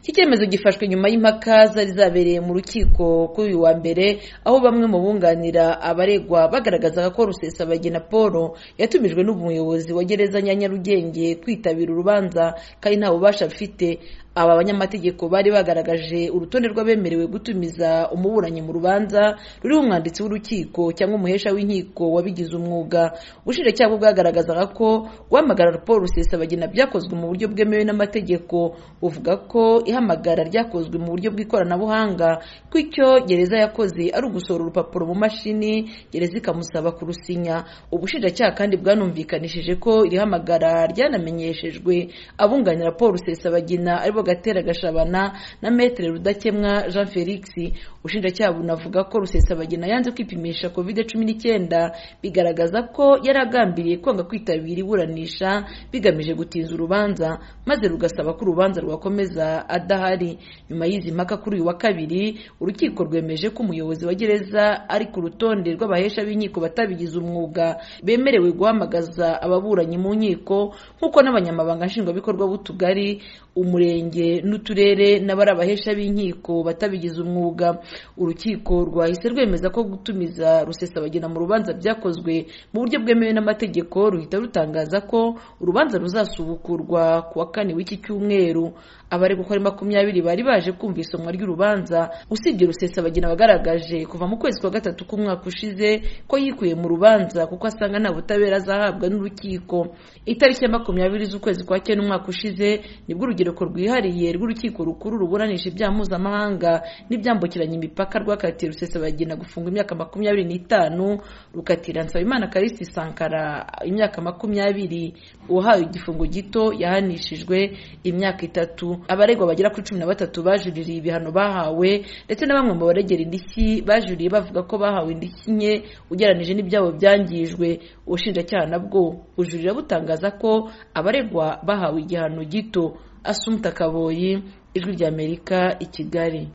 iki cyemezo gifashwe nyuma y'impaka zari zabereye mu rukiko kuri uyu wa mbere aho bamwe mu bunganira abaregwa bagaragazaga ko rusesabagina paul yatumijwe n'umuyobozi wa gereza ya nyarugenge kwitabira urubanza kandi nta bubasha afite aba banyamategeko bari bagaragaje urutonde rw'abemerewe gutumiza umuburanyi mu rubanza ruriho umwanditsi w'urukiko cyangwa umuhesha w'inkiko wabigize umwuga ubushinjacyaha bwagaragazaga ko guhamagara paul rusesabagina byakozwe mu buryo bwemewe n'amategeko buvuga ko ihamagara ryakozwe mu buryo bw'ikoranabuhanga ko icyo gereza yakoze ari ugusohora urupapuro mu mashini gereza ikamusaba kurusinya ubushinjacyaha kandi bwanumvikanishije ko iri hamagara ryanamenyeshejwe abunganira paul rusesabagina aribo gatera gashabana na metere rudakemwa jean felix ubushinjacyaha bunavuga ko rusesabagina yanze kwipimisha covid cumi n'icyenda bigaragaza ko yari agambiriye kwanga kwitabira iburanisha bigamije gutinza urubanza maze rugasaba ko urubanza rwakomeza adahari nyuma y'izi mpaka kuri uyu wa kabiri urukiko rwemeje ko umuyobozi wa gereza ari ku rutonde rw'abahesha b'inkiko batabigize umwuga bemerewe guhamagaza ababuranyi mu nkiko nk'uko n'abanyamabanga nshingwabikorwa b'utugari umurenge n'uturere n'abari abahesha b'inkiko batabigize umwuga urukiko rwahise rwemeza ko gutumiza rusesabagina mu rubanza byakozwe mu buryo bwemewe n'amategeko ruhita rutangaza ko urubanza ruzasubukurwa ku wa kane w'iki cyumweru abari gukora makumyabiri bari baje kumva isomwa ry'urubanza usibye rusesabagina wagaragaje kuva mu kwezi kwa gatatu k'umwaka ushize ko yikuye mu rubanza kuko asanga nta butabera azahabwa n'urukiko itariki ya makumyabiri z'ukwezi kwa cyenda umwaka ushize nibwo urubyiruko rwihariye rw'urukiko rukuru ruburanisha ibyaha mpuzamahanga n'ibyambukiranya imipaka rwakatiye rusesabagina gufungwa imyaka makumyabiri n'itanu rukatira nsabimana karisi sankara imyaka makumyabiri uwahawe igifungo gito yahanishijwe imyaka itatu abaregwa bagera kuri cumi na batatu bajuririye ibihano bahawe ndetse na bamwe mu baregera indishyi bajuriye bavuga ko bahawe indishyi nke ugereranije n'ibyabo byangijwe ubushinjacyaha nabwo bujurira butangaza ko abaregwa bahawe igihano gito asumta kaboyi ijwi ry'amerika i kigali